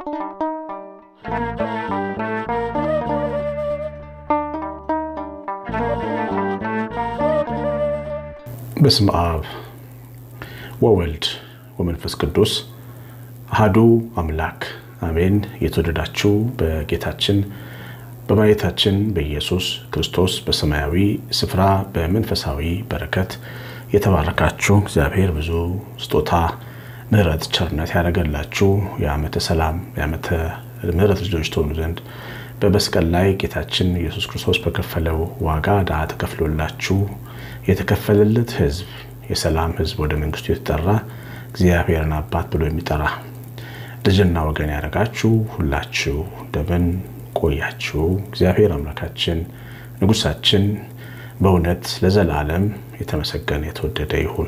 በስመ አብ ወወልድ ወመንፈስ ቅዱስ አሐዱ አምላክ አሜን። የተወደዳችሁ በጌታችን በመድኃኒታችን በኢየሱስ ክርስቶስ በሰማያዊ ስፍራ በመንፈሳዊ በረከት የተባረካችሁ እግዚአብሔር ብዙ ስጦታ ምሕረት፣ ቸርነት ያደረገላችሁ የዓመተ ሰላም የዓመተ ምሕረት ልጆች ትሆኑ ዘንድ በመስቀል ላይ ጌታችን ኢየሱስ ክርስቶስ በከፈለው ዋጋ ዕዳ ተከፍሎላችሁ የተከፈለለት ሕዝብ የሰላም ሕዝብ ወደ መንግስቱ የተጠራ እግዚአብሔርን አባት ብሎ የሚጠራ ልጅና ወገን ያደረጋችሁ ሁላችሁ እንደምን ቆያችሁ? እግዚአብሔር አምላካችን ንጉሳችን በእውነት ለዘላለም የተመሰገነ የተወደደ ይሁን።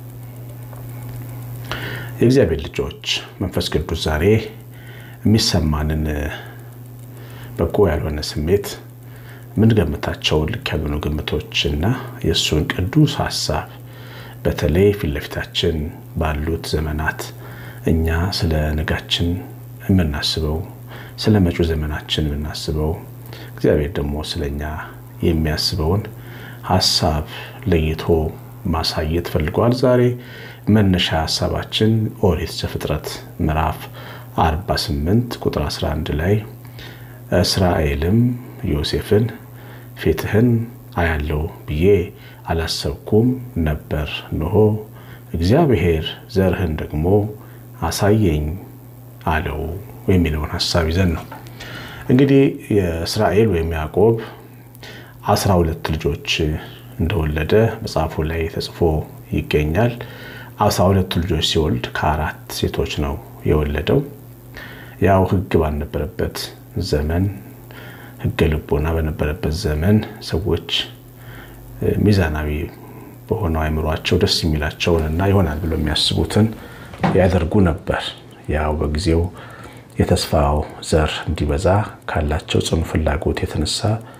የእግዚአብሔር ልጆች መንፈስ ቅዱስ ዛሬ የሚሰማንን በጎ ያልሆነ ስሜት የምንገምታቸውን ልክ ያልሆኑ ግምቶችና የእሱን ቅዱስ ሀሳብ በተለይ ፊት ለፊታችን ባሉት ዘመናት እኛ ስለ ነጋችን የምናስበው ስለ መጪው ዘመናችን የምናስበው እግዚአብሔር ደግሞ ስለ እኛ የሚያስበውን ሀሳብ ለይቶ ማሳየት ፈልገዋል። ዛሬ መነሻ ሀሳባችን ኦሪት ዘፍጥረት ምዕራፍ 48 ቁጥር 11 ላይ እስራኤልም ዮሴፍን ፊትህን አያለው ብዬ አላሰብኩም ነበር፣ እንሆ እግዚአብሔር ዘርህን ደግሞ አሳየኝ አለው የሚለውን ሀሳብ ይዘን ነው። እንግዲህ የእስራኤል ወይም ያዕቆብ አስራ ሁለት ልጆች እንደወለደ መጽሐፉ ላይ ተጽፎ ይገኛል። አስራ ሁለቱ ልጆች ሲወልድ ከአራት ሴቶች ነው የወለደው። ያው ሕግ ባልነበረበት ዘመን ሕገ ልቦና በነበረበት ዘመን ሰዎች ሚዛናዊ በሆነው አይምሯቸው ደስ የሚላቸውን እና ይሆናል ብሎ የሚያስቡትን ያደርጉ ነበር። ያው በጊዜው የተስፋው ዘር እንዲበዛ ካላቸው ጽኑ ፍላጎት የተነሳ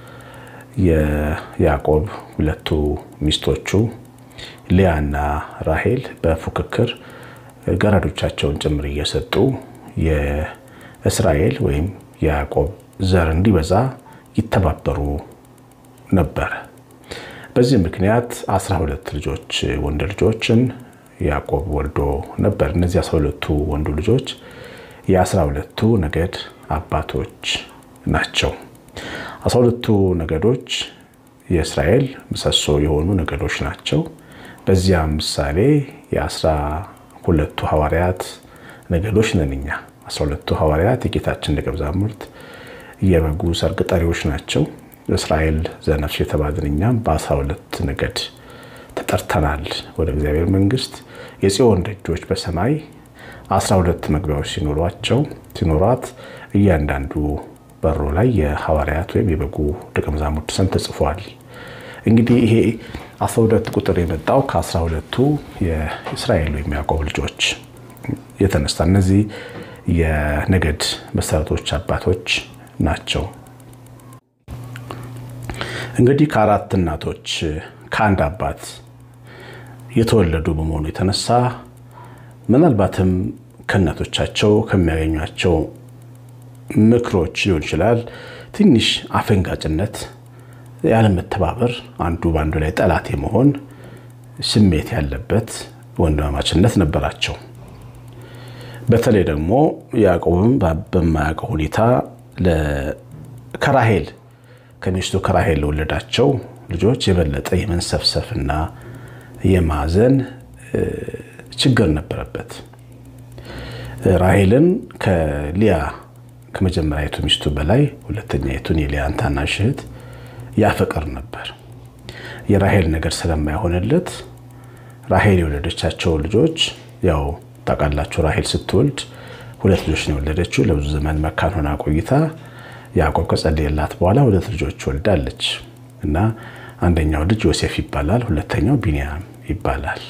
የያዕቆብ ሁለቱ ሚስቶቹ ሊያና ራሄል በፉክክር ገረዶቻቸውን ጭምር እየሰጡ የእስራኤል ወይም የያዕቆብ ዘር እንዲበዛ ይተባበሩ ነበር። በዚህ ምክንያት አስራ ሁለት ልጆች ወንድ ልጆችን ያዕቆብ ወልዶ ነበር። እነዚህ አስራ ሁለቱ ወንዱ ልጆች የአስራ ሁለቱ ነገድ አባቶች ናቸው። አስራ ሁለቱ ነገዶች የእስራኤል ምሰሶ የሆኑ ነገዶች ናቸው። በዚያም ምሳሌ የአስራ ሁለቱ ሐዋርያት ነገዶች ነን እኛ። አስራ ሁለቱ ሐዋርያት የጌታችን ደቀ መዛሙርት የበጉ ሰርግ ጠሪዎች ናቸው። እስራኤል ዘነፍስ የተባልን እኛም በአስራ ሁለት ነገድ ተጠርተናል ወደ እግዚአብሔር መንግስት። የጽዮን ደጆች በሰማይ አስራ ሁለት መግቢያዎች ሲኖሯቸው ሲኖሯት እያንዳንዱ በሮ ላይ የሐዋርያት ወይም የበጉ ደቀ መዛሙርት ስም ተጽፏል። እንግዲህ ይሄ አስራ ሁለት ቁጥር የመጣው ከአስራ ሁለቱ የእስራኤል ወይም ያዕቆብ ልጆች የተነሳ እነዚህ የነገድ መሰረቶች አባቶች ናቸው። እንግዲህ ከአራት እናቶች ከአንድ አባት የተወለዱ በመሆኑ የተነሳ ምናልባትም ከእናቶቻቸው ከሚያገኟቸው ምክሮች ሊሆን ይችላል ትንሽ አፈንጋጭነት፣ ያለመተባበር፣ አንዱ በአንዱ ላይ ጠላት የመሆን ስሜት ያለበት ወንድማማችነት ነበራቸው። በተለይ ደግሞ ያዕቆብም በማያውቀው ሁኔታ ከራሄል ከሚስቱ ከራሄል ለወለዳቸው ልጆች የበለጠ የመንሰፍሰፍና የማዘን ችግር ነበረበት። ራሄልን ከሊያ ከመጀመሪያዊቱ ሚስቱ በላይ ሁለተኛይቱን የሊያን ታናሽ እህት ያፈቅር ነበር። የራሄል ነገር ስለማይሆንለት ራሄል የወለደቻቸው ልጆች ያው ታውቃላችሁ፣ ራሄል ስትወልድ ሁለት ልጆች ነው የወለደችው። ለብዙ ዘመን መካን ሆና ቆይታ ያዕቆብ ከጸለየላት በኋላ ሁለት ልጆች ወልዳለች እና አንደኛው ልጅ ዮሴፍ ይባላል፣ ሁለተኛው ቢንያም ይባላል።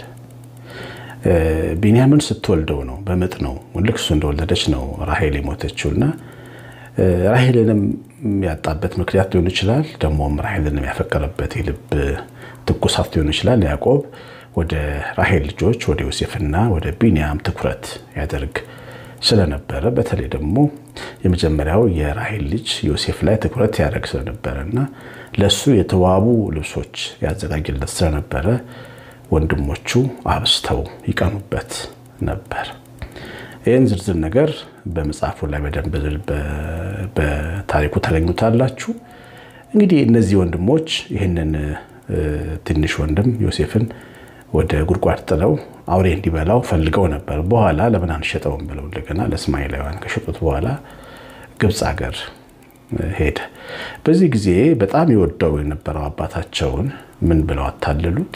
ቢንያምን ስትወልደው ነው በምጥ ነው ልክ እሱ እንደወለደች ነው ራሄል የሞተችው እና ራሄልንም ያጣበት ምክንያት ሊሆን ይችላል። ደግሞም ራሄልንም ያፈቀረበት የልብ ትኩሳት ሊሆን ይችላል። ያዕቆብ ወደ ራሄል ልጆች ወደ ዮሴፍና ወደ ቢንያም ትኩረት ያደርግ ስለነበረ በተለይ ደግሞ የመጀመሪያው የራሔል ልጅ ዮሴፍ ላይ ትኩረት ያደርግ ስለነበረ እና ለእሱ የተዋቡ ልብሶች ያዘጋጅለት ስለነበረ ወንድሞቹ አብስተው ይቀኑበት ነበር። ይህን ዝርዝር ነገር በመጽሐፉ ላይ በደንብ በታሪኩ ታገኙታላችሁ። እንግዲህ እነዚህ ወንድሞች ይህንን ትንሽ ወንድም ዮሴፍን ወደ ጉድጓድ ጥለው አውሬ እንዲበላው ፈልገው ነበር። በኋላ ለምን አንሸጠውም ብለው እንደገና ለእስማኤላውያን ከሸጡት በኋላ ግብፅ ሀገር ሄደ። በዚህ ጊዜ በጣም የወደው የነበረው አባታቸውን ምን ብለው አታለሉት?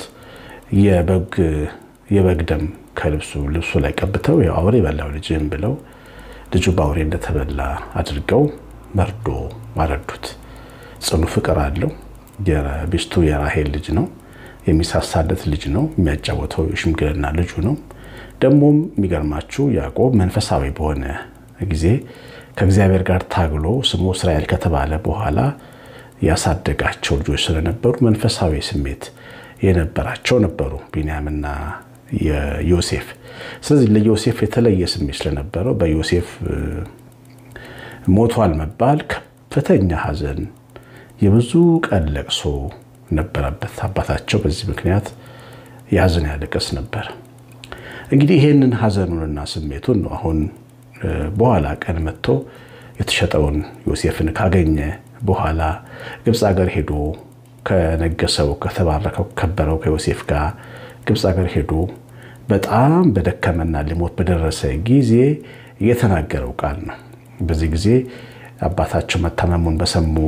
የበግ ደም ከልብሱ ልብሱ ላይ ቀብተው አውሬ በላው ልጅህም ብለው ልጁ በአውሬ እንደተበላ አድርገው መርዶ አረዱት። ጽኑ ፍቅር አለው። ሚስቱ የራሔል ልጅ ነው። የሚሳሳለት ልጅ ነው። የሚያጫወተው የሽምግልና ልጁ ነው። ደግሞም የሚገርማችሁ ያዕቆብ መንፈሳዊ በሆነ ጊዜ ከእግዚአብሔር ጋር ታግሎ ስሙ እስራኤል ከተባለ በኋላ ያሳደጋቸው ልጆች ስለነበሩ መንፈሳዊ ስሜት የነበራቸው ነበሩ ቢንያምና ዮሴፍ። ስለዚህ ለዮሴፍ የተለየ ስሜት ስለነበረው በዮሴፍ ሞቷል መባል ከፍተኛ ሐዘን፣ የብዙ ቀን ለቅሶ ነበረበት። አባታቸው በዚህ ምክንያት ያዝን ያለቀስ ነበር። እንግዲህ ይህንን ሐዘኑንና ስሜቱን ነው አሁን በኋላ ቀን መጥቶ የተሸጠውን ዮሴፍን ካገኘ በኋላ ግብፅ ሀገር ሄዶ ከነገሰው ከተባረከው ከበረው ከዮሴፍ ጋር ግብፅ ሀገር ሄዶ በጣም በደከመና ሊሞት በደረሰ ጊዜ የተናገረው ቃል ነው። በዚህ ጊዜ አባታቸው መታመሙን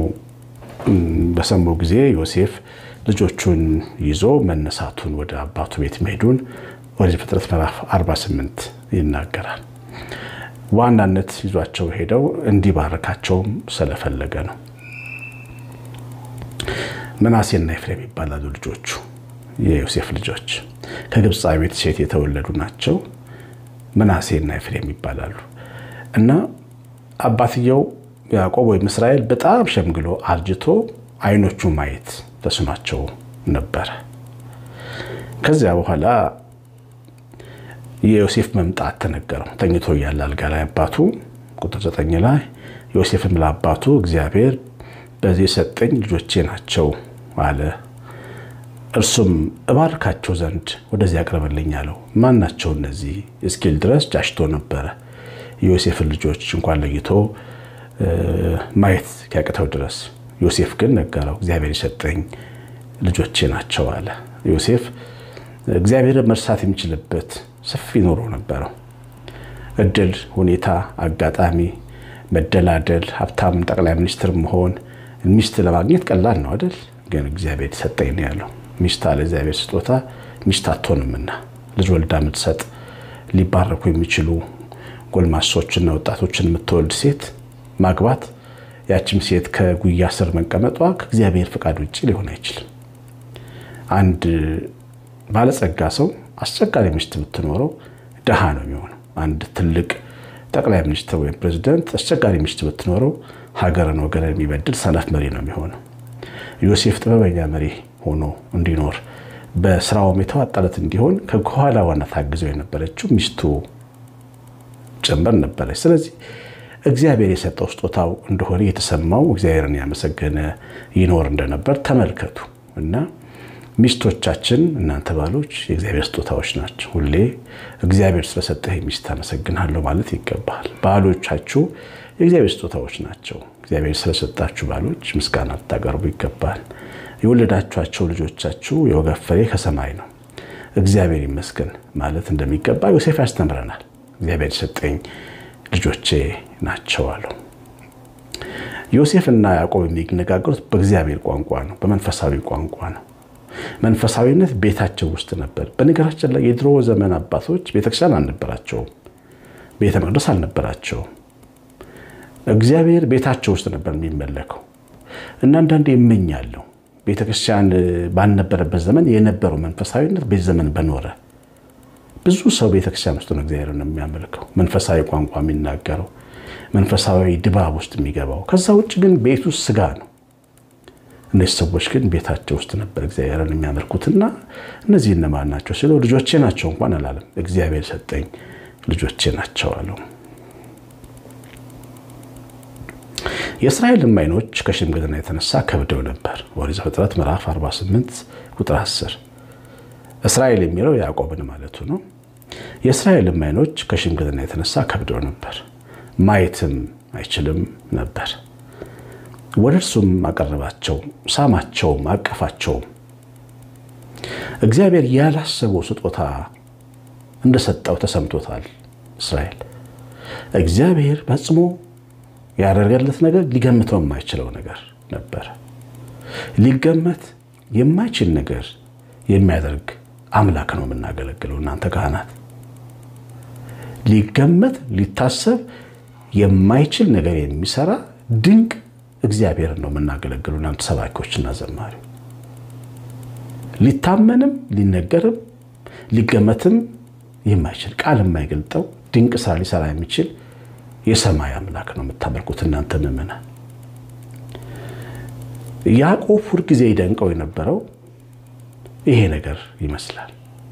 በሰሙ ጊዜ ዮሴፍ ልጆቹን ይዞ መነሳቱን ወደ አባቱ ቤት መሄዱን ወደ ፍጥረት ምዕራፍ 48 ይናገራል። ዋናነት ይዟቸው ሄደው እንዲባረካቸውም ስለፈለገ ነው። ምናሴና ኤፍሬም ይባላሉ ልጆቹ የዮሴፍ ልጆች ከግብፃዊት ሴት የተወለዱ ናቸው። ምናሴና ኤፍሬም ይባላሉ እና አባትየው ያዕቆብ ወይም እስራኤል በጣም ሸምግሎ አርጅቶ አይኖቹ ማየት ተስኗቸው ነበረ። ከዚያ በኋላ የዮሴፍ መምጣት ተነገረው። ተኝቶ እያለ አልጋ ላይ አባቱ ቁጥር ዘጠኝ ላይ ዮሴፍም ለአባቱ እግዚአብሔር በዚህ ሰጠኝ ልጆቼ ናቸው አለ። እርሱም እባርካቸው ዘንድ ወደዚህ አቅርብልኝ አለው። ማን ናቸው እነዚህ እስኪል ድረስ ጃሽቶ ነበረ። የዮሴፍን ልጆች እንኳን ለይቶ ማየት ሲያቅተው ድረስ ዮሴፍ ግን ነገረው። እግዚአብሔር የሰጠኝ ልጆቼ ናቸው አለ። ዮሴፍ እግዚአብሔርን መርሳት የሚችልበት ሰፊ ኑሮ ነበረው። እድል፣ ሁኔታ፣ አጋጣሚ፣ መደላደል፣ ሀብታም ጠቅላይ ሚኒስትር መሆን ሚስት ለማግኘት ቀላል ነው አይደል? ግን እግዚአብሔር ሰጠኝ ነው ያለው። ሚስት አለ እግዚአብሔር ስጦታ ሚስት አትሆንምና ልጅ ወልዳ የምትሰጥ ሊባረኩ የሚችሉ ጎልማሶችና ወጣቶችን የምትወልድ ሴት ማግባት ያችም ሴት ከጉያ ስር መቀመጧ ከእግዚአብሔር ፍቃድ ውጭ ሊሆን አይችልም። አንድ ባለጸጋ ሰው አስቸጋሪ ሚስት ብትኖረው ድሃ ነው የሚሆነው። አንድ ትልቅ ጠቅላይ ሚኒስትር ወይም ፕሬዚደንት አስቸጋሪ ሚስት ብትኖረው ሀገርን ወገንን የሚበድል ሰነፍ መሪ ነው የሚሆነው። ዮሴፍ ጥበበኛ መሪ ሆኖ እንዲኖር በስራውም የተዋጣለት እንዲሆን ከኋላ ዋና ታግዘው የነበረችው ሚስቱ ጭምር ነበረች። ስለዚህ እግዚአብሔር የሰጠው ስጦታው እንደሆነ የተሰማው እግዚአብሔርን ያመሰገነ ይኖር እንደነበር ተመልከቱ እና ሚስቶቻችን እናንተ ባሎች የእግዚአብሔር ስጦታዎች ናቸው። ሁሌ እግዚአብሔር ስለሰጠህ ሚስት አመሰግናለሁ ማለት ይገባል። ባሎቻችሁ የእግዚአብሔር ስጦታዎች ናቸው። እግዚአብሔር ስለሰጣችሁ ባሎች ምስጋና ልታቀርቡ ይገባል። የወለዳችኋቸው ልጆቻችሁ የወገብ ፍሬ ከሰማይ ነው፣ እግዚአብሔር ይመስገን ማለት እንደሚገባ ዮሴፍ ያስተምረናል። እግዚአብሔር የሰጠኝ ልጆቼ ናቸው አለው። ዮሴፍ እና ያዕቆብ የሚነጋገሩት በእግዚአብሔር ቋንቋ ነው፣ በመንፈሳዊ ቋንቋ ነው። መንፈሳዊነት ቤታቸው ውስጥ ነበር። በነገራችን ላይ የድሮ ዘመን አባቶች ቤተክርስቲያን አልነበራቸውም፣ ቤተ መቅደስ አልነበራቸውም። እግዚአብሔር ቤታቸው ውስጥ ነበር የሚመለከው እና አንዳንዴ የምኛለሁ ቤተክርስቲያን ባልነበረበት ዘመን የነበረው መንፈሳዊነት ቤት ዘመን በኖረ ብዙ ሰው ቤተክርስቲያን ውስጥ ነው እግዚአብሔርን የሚያመልከው መንፈሳዊ ቋንቋ የሚናገረው መንፈሳዊ ድባብ ውስጥ የሚገባው። ከዛ ውጭ ግን ቤት ውስጥ ስጋ ነው። እነዚህ ሰዎች ግን ቤታቸው ውስጥ ነበር እግዚአብሔርን የሚያመልኩትና እነዚህ እነማን ናቸው ሲለው ልጆቼ ናቸው እንኳን አላለም። እግዚአብሔር ሰጠኝ ልጆቼ ናቸው አለው። የእስራኤልም ዓይኖች ከሽምግልና የተነሳ ከብደው ነበር። ኦሪት ዘፍጥረት ምዕራፍ 48 ቁጥር 10 እስራኤል የሚለው ያዕቆብን ማለቱ ነው። የእስራኤልም ዓይኖች ከሽምግልና የተነሳ ከብደው ነበር፣ ማየትም አይችልም ነበር። ወደ እርሱም አቀረባቸው፣ ሳማቸውም፣ አቀፋቸውም። እግዚአብሔር ያላሰበው ስጦታ እንደሰጠው ተሰምቶታል። እስራኤል እግዚአብሔር ፈጽሞ ያደረገለት ነገር ሊገምተው የማይችለው ነገር ነበር። ሊገመት የማይችል ነገር የሚያደርግ አምላክ ነው የምናገለግለው። እናንተ ካህናት ሊገመት ሊታሰብ የማይችል ነገር የሚሰራ ድንቅ እግዚአብሔርን ነው የምናገለግለው። እናንተ ሰባኪዎችና ዘማሪ ሊታመንም ሊነገርም ሊገመትም የማይችል ቃል የማይገልጠው ድንቅ ስራ ሊሰራ የሚችል የሰማይ አምላክ ነው የምታመልኩት እናንተ ምእመናን። ያዕቆብ ሁልጊዜ ይደንቀው የነበረው ይሄ ነገር ይመስላል።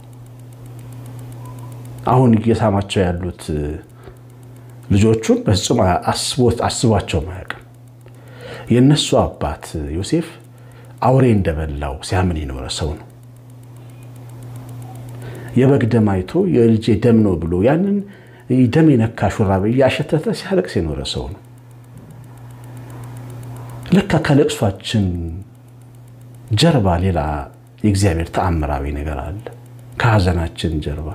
አሁን እየሳማቸው ያሉት ልጆቹን በፍጹም አስቧቸውም አያውቅም። የእነሱ አባት ዮሴፍ አውሬ እንደበላው ሲያምን የኖረ ሰው ነው። የበግ ደም አይቶ የልጄ ደም ነው ብሎ ያንን ደም የነካ ሹራብ እያሸተተ ሲያለቅስ የኖረ ሰው ነው። ለካ ከለቅሷችን ጀርባ ሌላ የእግዚአብሔር ተአምራዊ ነገር አለ። ከሐዘናችን ጀርባ፣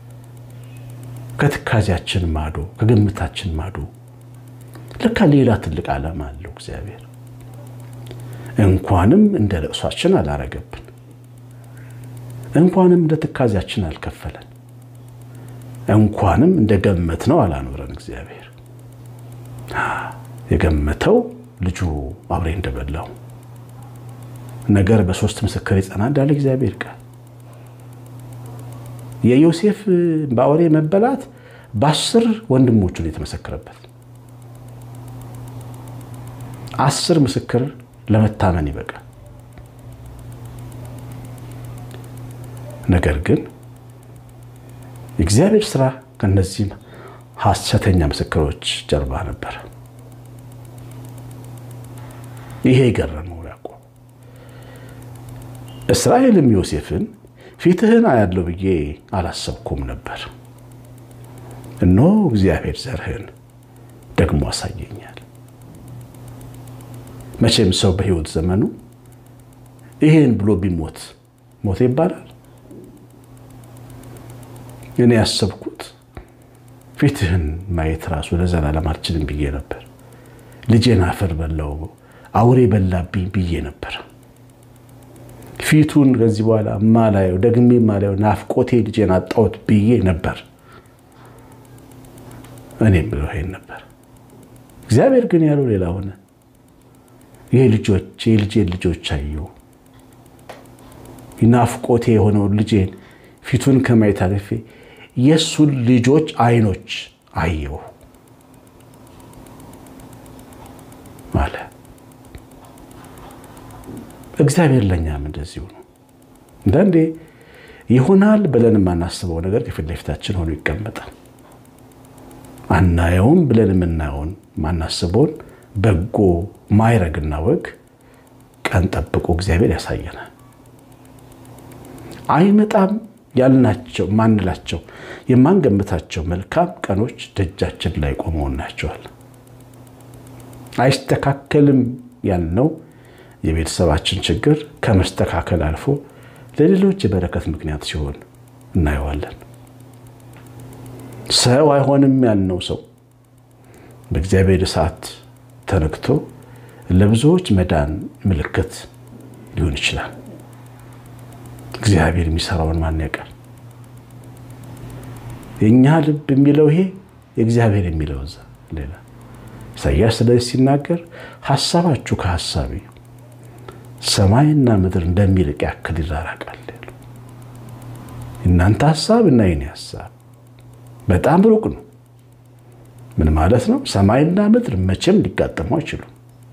ከትካዜያችን ማዶ፣ ከግምታችን ማዶ ለካ ሌላ ትልቅ ዓላማ አለው እግዚአብሔር። እንኳንም እንደ ለቅሷችን አላረገብን፣ እንኳንም እንደ ትካዜያችን አልከፈለን፣ እንኳንም እንደ ገመት ነው አላኖረን እግዚአብሔር። የገመተው ልጁ አውሬ እንደበላው ነገር በሶስት ምስክር ይጸና እንዳለ እግዚአብሔር ቃል የዮሴፍ በአውሬ መበላት በአስር ወንድሞቹን የተመሰከረበት አስር ምስክር ለመታመን ይበቃል። ነገር ግን የእግዚአብሔር ስራ ከነዚህ ሐሰተኛ ምስክሮች ጀርባ ነበር። ይሄ የገረመው ያዕቆብ እስራኤልም ዮሴፍን ፊትህን አያለው ብዬ አላሰብኩም ነበር፣ እነሆ እግዚአብሔር ዘርህን ደግሞ አሳየኛል። መቼም ሰው በሕይወት ዘመኑ ይሄን ብሎ ቢሞት ሞት ይባላል። እኔ ያሰብኩት ፊትህን ማየት ራሱ ለዘላለም አልችልም ብዬ ነበር። ልጄን አፈር በላው አውሬ በላብኝ ብዬ ነበር። ፊቱን ከዚህ በኋላ ማላየው ደግሜ ማላየው ናፍቆቴ ልጄን አጣሁት ብዬ ነበር። እኔም ብለው ይሄን ነበር። እግዚአብሔር ግን ያለው ሌላ ሆነ። ይህ ልጆች የልጄን ልጆች አየሁ። ናፍቆቴ የሆነውን ልጄን ፊቱን ከማየት አልፌ የእሱን ልጆች አይኖች አየሁ አለ። እግዚአብሔር ለእኛም እንደዚሁ ነው። አንዳንዴ ይሆናል ብለን የማናስበው ነገር ከፊት ለፊታችን ሆኖ ይቀመጣል። አናየውም ብለን የምናየውን ማናስበውን በጎ ማይረግና ወግ ቀን ጠብቆ እግዚአብሔር ያሳየናል። አይመጣም ያልናቸው ማንላቸው የማንገምታቸው መልካም ቀኖች ደጃችን ላይ ቆመው እናያቸዋለን። አይስተካከልም ያልነው የቤተሰባችን ችግር ከመስተካከል አልፎ ለሌሎች የበረከት ምክንያት ሲሆን እናየዋለን። ሰው አይሆንም ያልነው ሰው በእግዚአብሔር እሳት ተነክቶ ለብዙዎች መዳን ምልክት ሊሆን ይችላል። እግዚአብሔር የሚሰራውን ማን ያውቃል? የእኛ ልብ የሚለው ይሄ የእግዚአብሔር የሚለው እዛ ሌላ። ኢሳያስ ስለዚህ ሲናገር ሀሳባችሁ ከሀሳቤ ሰማይና ምድር እንደሚርቅ ያክል ይራራቃል ያለው። እናንተ ሀሳብ እና የኔ ሀሳብ በጣም ሩቅ ነው። ምን ማለት ነው? ሰማይና ምድር መቼም ሊጋጠሙ አይችሉም።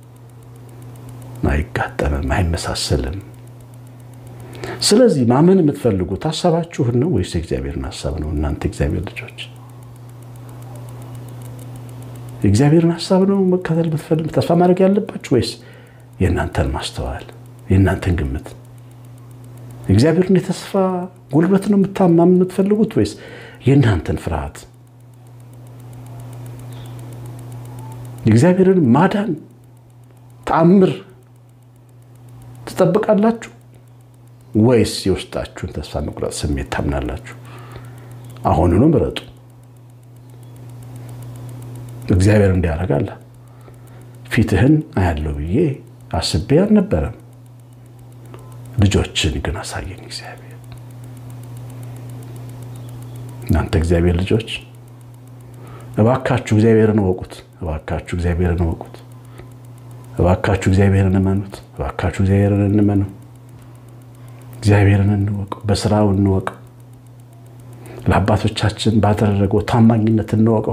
አይጋጠምም፣ አይመሳሰልም። ስለዚህ ማመን የምትፈልጉት ሀሳባችሁን ነው ወይስ የእግዚአብሔርን ሀሳብ ነው? እናንተ እግዚአብሔር ልጆች የእግዚአብሔርን ሀሳብ ነው መከተል የምትፈልግ ተስፋ ማድረግ ያለባችሁ ወይስ የእናንተን ማስተዋል የእናንተን ግምት? የእግዚአብሔርን የተስፋ ጉልበት ነው የምታማምን የምትፈልጉት ወይስ የእናንተን ፍርሃት? የእግዚአብሔርን ማዳን ተአምር ትጠብቃላችሁ ወይስ የውስጣችሁን ተስፋ መቁረጥ ስሜት ታምናላችሁ? አሁኑኑ ምረጡ። እግዚአብሔር እንዲያደርጋለ ፊትህን አያለው ብዬ አስቤ አልነበረም፣ ልጆችን ግን አሳየኝ እግዚአብሔር። እናንተ እግዚአብሔር ልጆች እባካችሁ እግዚአብሔርን እወቁት። እባካችሁ እግዚአብሔርን እወቁት። እባካችሁ እግዚአብሔርን እመኑት። እባካችሁ እግዚአብሔርን እንመነው። እግዚአብሔርን እንወቀው፣ በስራው እንወቀው፣ ለአባቶቻችን ባደረገው ታማኝነት እንወቀው፣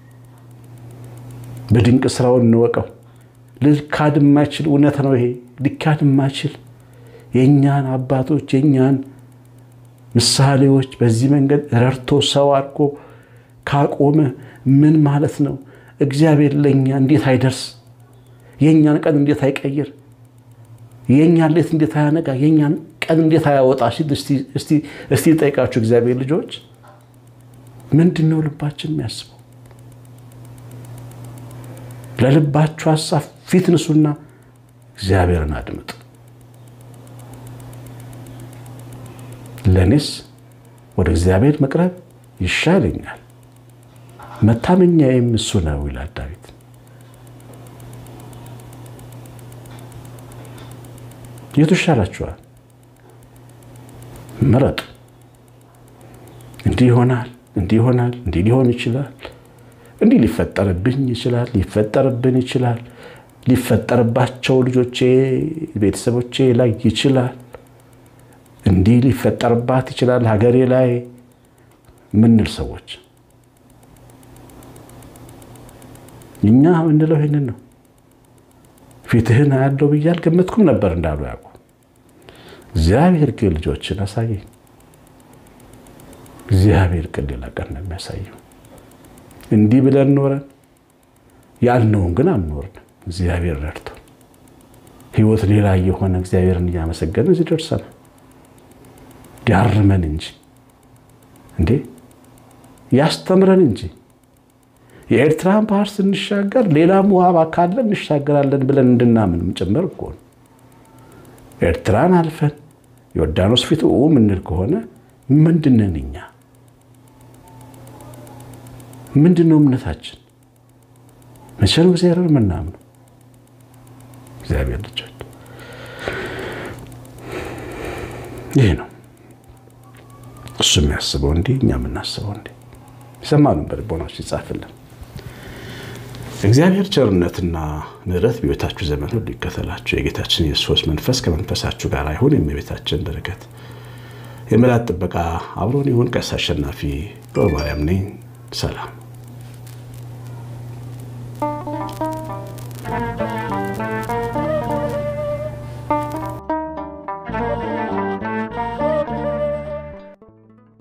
በድንቅ ስራው እንወቀው። ልካድ የማይችል እውነት ነው ይሄ። ሊካድ የማይችል የእኛን አባቶች የእኛን ምሳሌዎች በዚህ መንገድ ረድቶ ሰው አድርጎ ካቆመ ምን ማለት ነው? እግዚአብሔር ለእኛ እንዴት አይደርስ? የእኛን ቀን እንዴት አይቀይር? የእኛን ሌት እንዴት አያነጋ? የእኛን ቀን እንዴት አያወጣ? እስቲ ጠይቃችሁ እግዚአብሔር ልጆች ምንድን ነው ልባችን የሚያስበው? ለልባችሁ ሀሳብ ፊት ንሱና እግዚአብሔርን አድምጥ። ለእኔስ ወደ እግዚአብሔር መቅረብ ይሻለኛል፣ መታመኛዬም እሱ ነው ይላል ዳዊት። የቱ ይሻላችኋል? ምረጡ። እንዲህ ይሆናል፣ እንዲህ ይሆናል፣ እንዲህ ሊሆን ይችላል፣ እንዲህ ሊፈጠርብኝ ይችላል፣ ሊፈጠርብን ይችላል፣ ሊፈጠርባቸው ልጆቼ ቤተሰቦቼ ላይ ይችላል፣ እንዲህ ሊፈጠርባት ይችላል ሀገሬ ላይ ምንል ሰዎች እኛ ምንለው ይህንን ነው። ፊትህን አያለው ብዬ አልገመትኩም ነበር እንዳሉ ያውቁ። እግዚአብሔር ግን ልጆችን አሳየኝ። እግዚአብሔር ግን ሌላ ቀን ነው የሚያሳየው። እንዲህ ብለን ኖረን ያልነውን ግን አንኖርንም። እግዚአብሔር ረድቶ ህይወት ሌላ እየሆነ እግዚአብሔርን እያመሰገንን እዚህ ደርሰናል። ያርመን እንጂ እንዴ ያስተምረን እንጂ የኤርትራን ባህር ስንሻገር ሌላም ውሃ ካለ እንሻገራለን ብለን እንድናምንም ጭምር እኮ ነው። ኤርትራን አልፈን ዮርዳኖስ ፊት ኡ ምንል ከሆነ ምንድነን እኛ? ምንድን ነው እምነታችን? መቼ ነው እግዚአብሔርን የምናምነው? እግዚአብሔር ልጆች ይህ ነው እሱ የሚያስበው እንዲህ፣ እኛ የምናስበው እንዲህ። የሰማነውን በልቦናችን ይጻፍልን። እግዚአብሔር ቸርነትና ምሕረት በሕይወታችሁ ዘመን ሁሉ ይከተላችሁ። የጌታችን የኢየሱስ መንፈስ ከመንፈሳችሁ ጋር ይሁን። የእመቤታችን በረከት የመላእክት ጥበቃ አብሮን ይሁን። ቀሲስ አሸናፊ ገብረ ማርያም ነኝ። ሰላም